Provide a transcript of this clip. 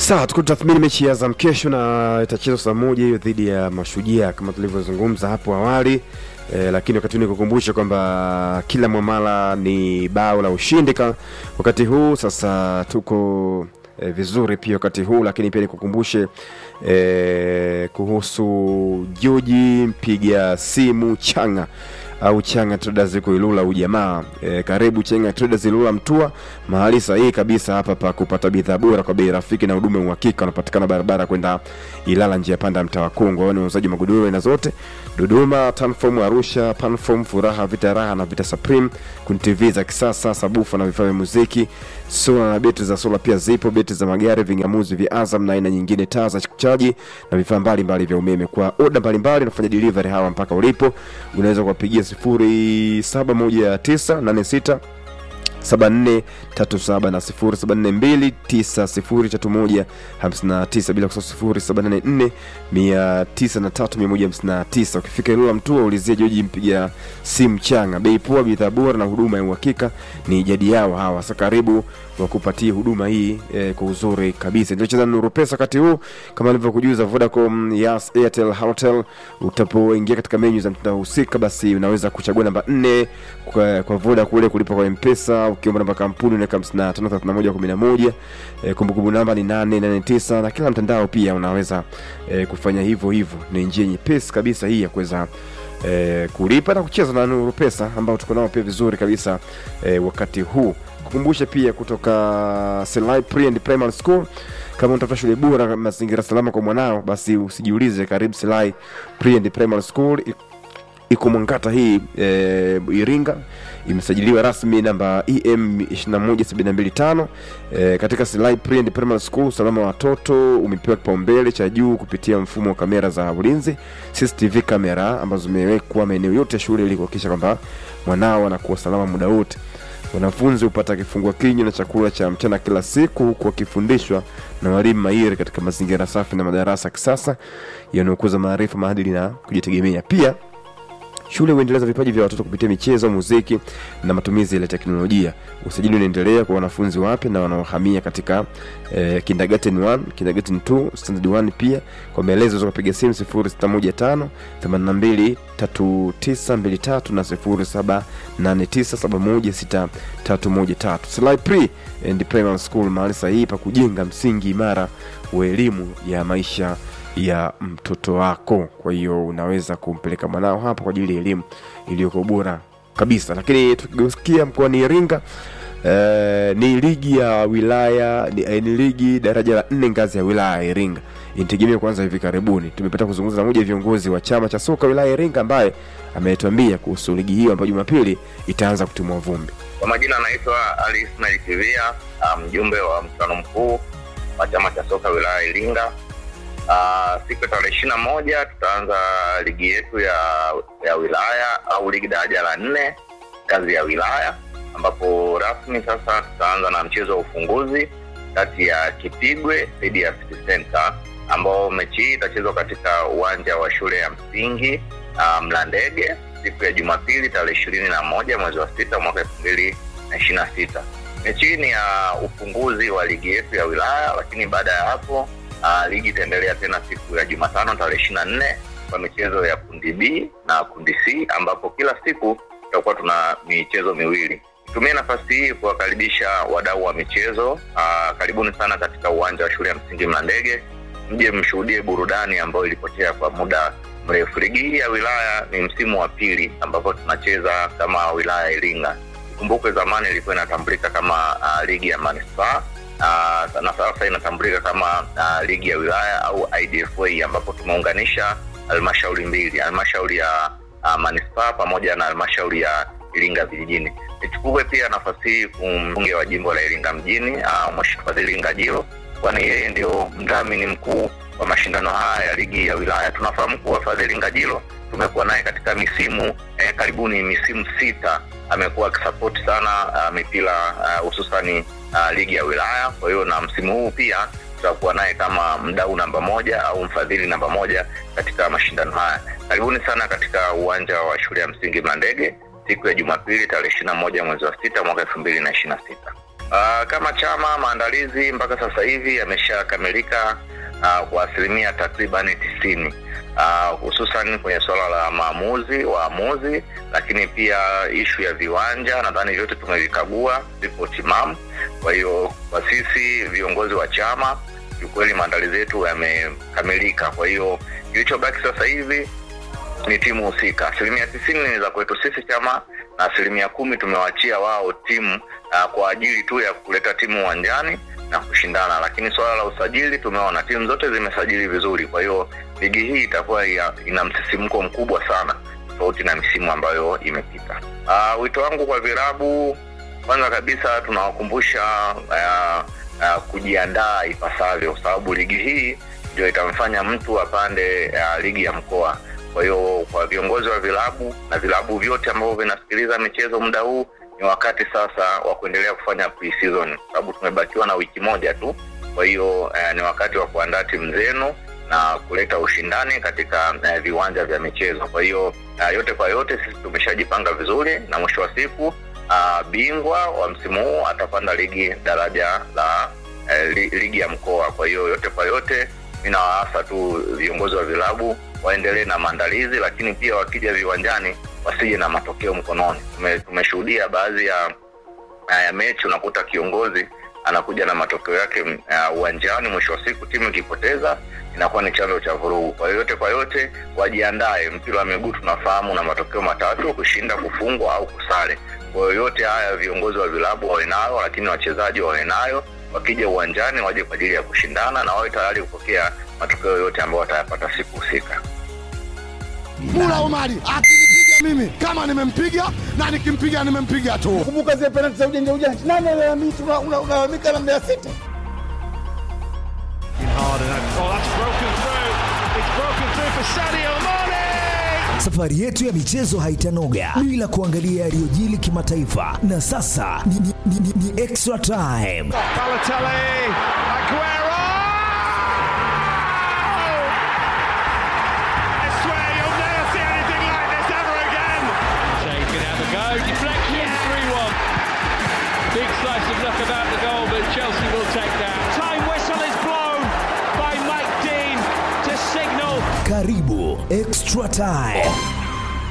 Sawa, tuko tathmini mechi ya Azam kesho na itachezwa saa moja hiyo dhidi ya Mashujaa kama tulivyozungumza hapo awali e, lakini wakati huu nikukumbusha kwamba kila mwamala ni bao la ushindi ka, wakati huu sasa tuko e, vizuri pia wakati huu, lakini pia nikukumbushe e, kuhusu Joji mpiga simu changa au Changa Traders iko Ilula ujamaa. E, karibu Changa Traders Ilula Mtua, mahali sahihi kabisa hapa pa kupata bidhaa bora kwa bei rafiki na huduma ya uhakika. Unapatikana barabara kwenda Ilala, njia panda mtaa wa Kongo. Wao ni wauzaji magodoro aina zote, Dodoma, Tanform, Arusha, Panform, Furaha, Vita Raha na Vita Supreme. Kuna TV za kisasa, sabufa na vifaa vya muziki, sola na betri za sola pia zipo, betri za magari, vingamuzi vya Azam na aina nyingine, taa za kuchaji na vifaa mbalimbali vya umeme. Kwa oda mbalimbali nafanya delivery hawa mpaka ulipo. Unaweza kuwapigia sifuri saba moja tisa nane sita 7437 na 0742903159 bila kusahau 0784903159. Ukifika Ilula Mtua ulizia Joji mpiga simu changa, bei poa, bidhaa bora na huduma ya uhakika ni jadi yao hawa. Sasa karibu wakupatie huduma hii eh, kwa uzuri kabisa. Ndio cheza Nuru Pesa wakati huu kama nilivyokujuza, Vodacom, Yas, Airtel, Halotel. Utapoingia katika menyu za mtandao husika, basi unaweza kuchagua namba nne kwa, kwa Voda kule kulipa kwa M-Pesa ukiomba namba kampuni unaweka 553111 e, kumbukumbu namba ni 889 na kila mtandao pia unaweza e, kufanya hivyo hivyo. Ni njia nyepesi kabisa hii ya kuweza e, kulipa na kucheza na Nuru Pesa ambao tuko nao pia vizuri kabisa e, wakati huu. Kukumbusha pia kutoka Selai Pre and Primary School kama unatafuta shule bora mazingira salama kwa mwanao, basi usijiulize, karibu Selai Pre and Primary School iko Mwangata hii e, Iringa imesajiliwa rasmi namba EM 21725 e, katika Silai Pre and Primary School. Usalama wa watoto umepewa kipaumbele cha juu kupitia mfumo wa kamera za ulinzi CCTV kamera ambazo zimewekwa maeneo yote ya shule ili kuhakikisha kwamba mwanao anakuwa salama muda wote. Wanafunzi hupata kifungua kinywa na chakula cha mchana kila siku huku wakifundishwa na walimu mahiri katika mazingira safi na madarasa ya kisasa yanayokuza maarifa, maadili na kujitegemea. Pia Shule huendeleza vipaji vya watoto kupitia michezo, muziki na matumizi ya teknolojia. Usajili unaendelea kwa wanafunzi wapya na wanaohamia katika eh, kindergarten 1, kindergarten 2, standard 1 pia. Kwa maelezo za kupiga simu 0615 82 3923 na 0789716313. Selai Pre and Primary School, mahali sahihi pa kujenga msingi imara wa elimu ya maisha ya mtoto wako. Kwa hiyo unaweza kumpeleka mwanao hapa kwa ajili ya elimu iliyoko bora kabisa. Lakini tukigeukia mkoani Iringa, eh, ni ligi ya wilaya ni, eh, ni ligi daraja la nne ngazi ya wilaya ya Iringa inategemea kuanza hivi karibuni. Tumepata kuzungumza na mmoja wa viongozi wa chama cha soka wilaya ya Iringa ambaye ametuambia kuhusu ligi hiyo ambayo Jumapili itaanza kutimua vumbi. Kwa majina anaitwa Ali Ismail Kivia, mjumbe wa mkutano mkuu wa chama cha soka wilaya ya Iringa. Uh, siku ya tarehe ishirini na moja tutaanza ligi yetu ya ya wilaya au ligi daraja la nne ngazi ya wilaya, ambapo rasmi sasa tutaanza na mchezo wa ufunguzi kati ya Kipigwe dhidi ya City Center, ambao mechi hii itachezwa katika uwanja wa shule ya msingi uh, Mlandege siku ya Jumapili tarehe ishirini na moja mwezi wa sita mwaka elfu mbili na ishirini na sita. Mechi hii ni ya ufunguzi wa ligi yetu ya wilaya, lakini baada ya hapo Uh, ligi itaendelea tena siku ya Jumatano tarehe ishirini na nne kwa michezo ya kundi B na kundi C ambapo kila siku tutakuwa tuna michezo miwili. Nitumie nafasi hii kuwakaribisha wadau wa michezo uh, karibuni sana katika uwanja wa shule ya msingi Mlandege, mje mshuhudie burudani ambayo ilipotea kwa muda mrefu. Ligi hii ya wilaya ni msimu wa pili ambapo tunacheza kama wilaya ya Iringa. Ikumbukwe zamani ilikuwa inatambulika kama uh, ligi ya manispaa Uh, na sasa inatambulika kama uh, ligi ya wilaya au IDFA ambapo tumeunganisha halmashauri mbili, halmashauri ya uh, manispaa pamoja na halmashauri ya Iringa vijijini. Nichukue pia nafasi hii kumbunge wa jimbo la Iringa mjini uh, Mheshimiwa Fadhili Ngajilo, kwani yeye ndio mdhamini mkuu wa mashindano haya ya ligi ya wilaya. Tunafahamu kuwa Fadhili Ngajilo tumekuwa naye katika misimu eh, karibuni misimu sita amekuwa akisapoti sana uh, mipira hususani uh, uh, ligi ya wilaya. Kwa hiyo na msimu huu pia tutakuwa naye kama mdau namba moja au mfadhili namba moja katika mashindano haya. Karibuni sana katika uwanja wa shule ya msingi Mlandege siku ya Jumapili tarehe ishirini na moja mwezi wa sita mwaka elfu mbili na ishirini na sita. Uh, kama chama maandalizi mpaka sasa hivi yameshakamilika uh, kwa asilimia takribani tisini uh, hususan kwenye suala la maamuzi waamuzi, lakini pia ishu ya viwanja, nadhani vyote tumevikagua, vipo timamu. Kwa hiyo kwa sisi viongozi wa chama kiukweli maandalizi yetu yamekamilika. Kwa hiyo kilichobaki sasa hivi ni timu husika. Asilimia tisini ni za kwetu sisi chama na asilimia kumi tumewachia wao timu uh, kwa ajili tu ya kuleta timu uwanjani na kushindana, lakini suala la usajili tumeona timu zote zimesajili vizuri. Kwa hiyo ligi hii itakuwa ya- ina msisimko mkubwa sana tofauti na misimu ambayo imepita. Uh, wito wangu kwa virabu, kwanza kabisa tunawakumbusha uh, uh, kujiandaa ipasavyo, kwa sababu ligi hii ndio itamfanya mtu apande uh, ligi ya mkoa. Kwa hiyo kwa viongozi wa vilabu na vilabu vyote ambavyo vinasikiliza michezo muda huu, ni wakati sasa wa kuendelea kufanya pre-season, kwa sababu tumebakiwa na wiki moja tu. Kwa hiyo eh, ni wakati wa kuandaa timu zenu na kuleta ushindani katika eh, viwanja vya michezo. Kwa hiyo eh, yote kwa yote, sisi tumeshajipanga vizuri, na mwisho wa siku ah, bingwa wa msimu huu atapanda ligi daraja la eh, li, ligi ya mkoa. Kwa hiyo yote kwa yote, mi nawaasa tu viongozi wa vilabu waendelee na maandalizi, lakini pia wakija viwanjani wasije na matokeo mkononi. Tume- Tumeshuhudia baadhi ya ya mechi unakuta kiongozi anakuja na matokeo yake uh, uwanjani. Mwisho wa siku timu ikipoteza inakuwa ni chanzo cha vurugu. Kwa hiyo yote kwa yote, wajiandae. Mpira wa miguu tunafahamu na matokeo matatu: kushinda, kufungwa au kusare. Kwa hiyo yote haya viongozi wa vilabu wawe nayo, lakini wachezaji wawe nayo. Wakija uwanjani waje kwa ajili ya kushindana na wawe tayari kupokea matokeo yote ambayo watayapata siku husika. Mula Omari akinipiga mimi kama nimempiga na nikimpiga nimempiga tu. Kumbuka zile penalti za ujanja ujanja, nani alalamika? Una- una- Unalalamika na Mbeya City. Safari yetu ya michezo haitanoga bila kuangalia yaliyojili kimataifa, na sasa ni, ni, ni, ni, ni extra time. Shea can have a go. Deflection, 3 1. Big slice of luck about the goal, but Chelsea will take that. Time whistle is blown by Mike Dean to signal Karibu extra time.